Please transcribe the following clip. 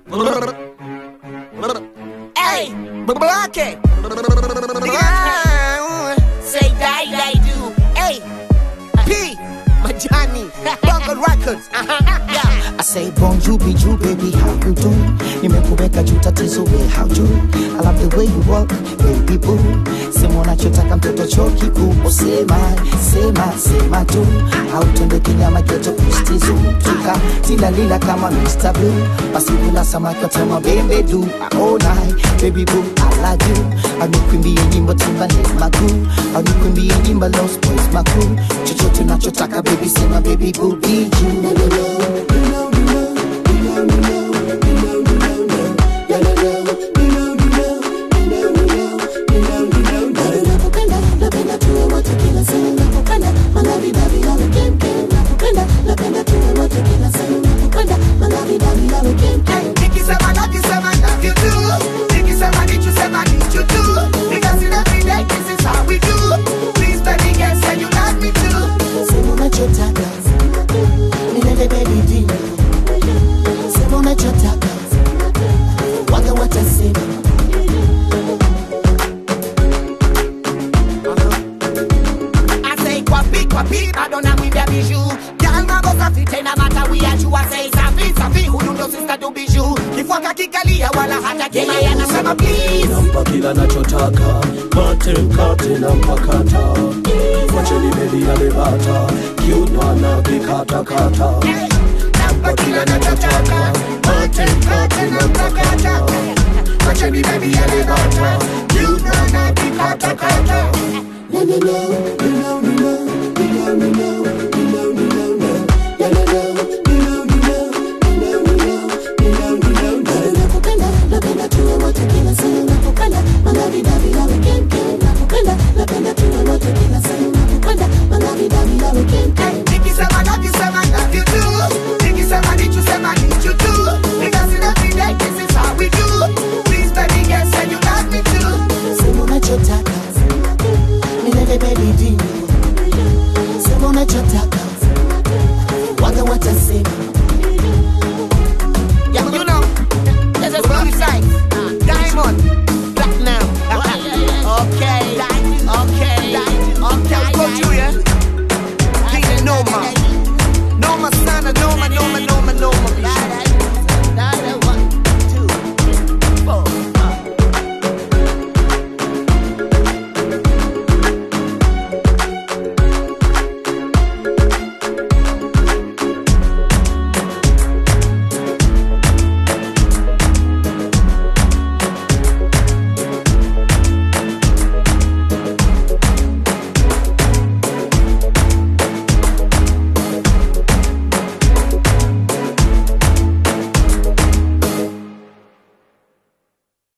Hey, block it. Say die, die, do. Hey, P, Majani, Bungle Records. Yeah. I say bonjour, bijou, baby, how you do? Nimekuweka juu tatizo, we how do? I love the way you walk, baby boo. Sema unachotaka mtoto chuo kikuu, usema, sema, sema tu. Au twende kinyama geto kustizu, tuka tila lila kama Mr. Blue. Basi kula samaki watema bembe du, all night, baby boo, I love you. Au nikwimbie nyimbo timba ni maguu, au nikwimbie nyimbo Lost Boys makuu. Chochote unachotaka baby, sema baby boo, be you. Nikisema nakisema navyojua. Nikisema nichosema nichotu. Because in every day this is how we do. Please tell me yes, say you love me too. Sema unachotaka milele baby deal. Sema unachotaka waga watasema I say kwapi kwapi bado na mwibia biju Girl mambo safi tena mata we are you I say safi safi huyu ndo sister do biju Kifuaka kikalia wala hata kima yanasema please nampa kila nachotaka mate mkate na mpakata wacheni bebi alebata kiuno na vikatakata Nampa kila nachotaka Mate mkate na mpakata Wacheni baby elevata You know na vikatakata Nikisema nakisema navyojua Nikisema nichosema nichotu